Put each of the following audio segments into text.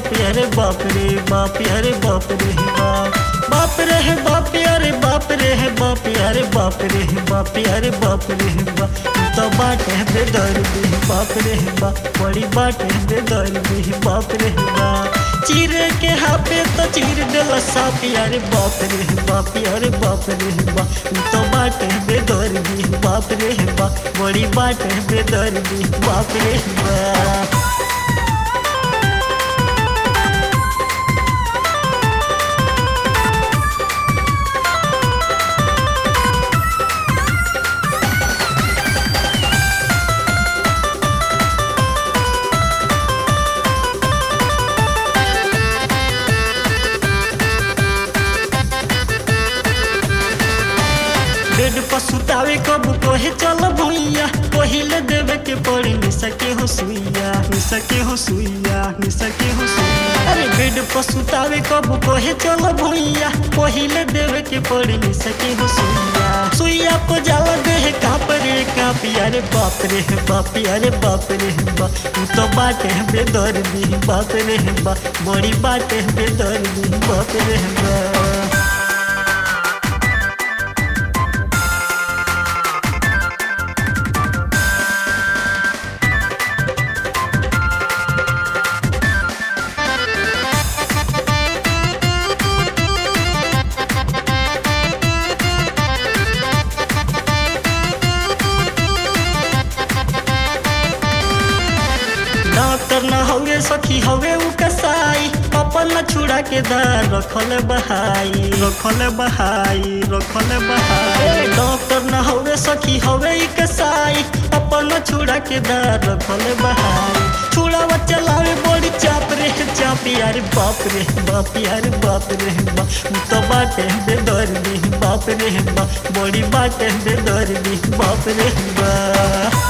बाप अरे बाप रे बाप अरे बाप रे बाप बाप रे है बाप अरे बाप रे है बाप अरे बाप रे है बाप अरे बाप रे है बाप तू तो बाट है बेदर्दी बाप रे है बाप बड़ी बाट है बेदर्दी बाप रे है बाप चीर के हापे तो चीर देला साप अरे बाप रे है बाप अरे बाप रे है बाप तू तो बाट है बेदर्दी बाप रे है बाप बड़ी बाट है बेदर्दी बाप रे है बाप बेड पर सुतावे कब कोहे चल भुइया पहिले देवे के पड़ी निसके हो सुइया निसके हो सुइया निसके हो सुइया अरे बेड पर सुतावे कब कोहे चल भुइया पहिले देवे के पड़ी निसके हो सुइया सुइया को जाला देह काप रे काप अरे बाप रे बाप अरे बाप रे बाप तू तो बाटे बेदर्दी बाप रे बाप बड़ी बाटे बेदर्दी बाप रे बाप डॉक्टर न हवे सखी हवे उ कसाई अपन न छुड़ा के दार रखल बहाई रखल बहाई रखल बहाई डॉक्टर न हवे सखी हवे इ कसाई अपन न छुड़ा के दार रखल बहाई छुड़ावा चलावे बड़ी चाप रे चाप यार बाप रे बाप यार बाप रे बाप उ तो बाटे बेदर्दी बाप रे बाप बड़ी बाटे बेदर्दी बाप रे बाप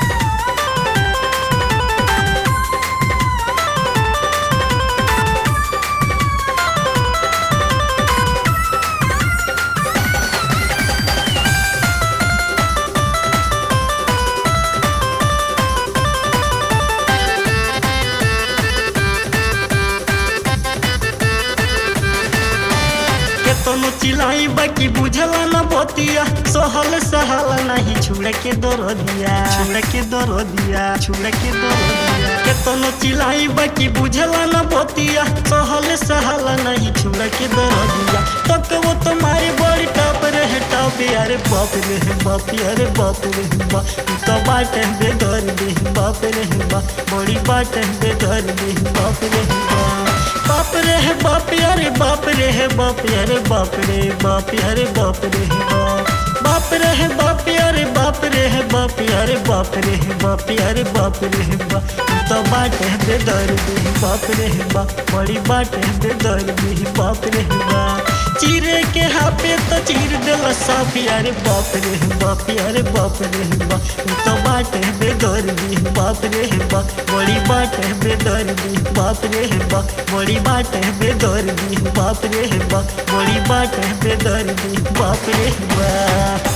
केतनो चिलाई बाकी बुझला न बतिया सहल सहल नहीं छुड़ के दर दिया छुड़ के दर दिया छुड़ के दर दिया केतनो चिलाई बाकी बुझला न बतिया सहल सहल नहीं छुड़ के दर दिया तक वो तुम्हारी बड़ी टप रे टप अरे बाप रे बाप अरे बाप रे बाप तू तो बाट बेदर दे बाप रे बाप बड़ी बाट बेदर दे बाप रे बाप बाप रे है बाप अरे बाप रे है बाप अरे बाप रे बाप अरे बाप रे है बाप बाप रे है बाप अरे बाप रे है बाप अरे बाप रे है बाप अरे बाप रे है बाप तू तो बाट है बेदर्दी बाप रे है बाप बड़ी बाट है बेदर्दी बाप रे है बाप चीरे के हापे तो चीर देला साफ अरे बाप रे है बाप अरे बाप रे है बाप तू तो बाट है बेदर्दी बाप रे है बाप बड़ी बाट है बेदर्दी बाप रे है बाप बड़ी बाट है बेदर्दी बाप रे है बाप बड़ी बाट है बेदर्दी बाप रे है बाप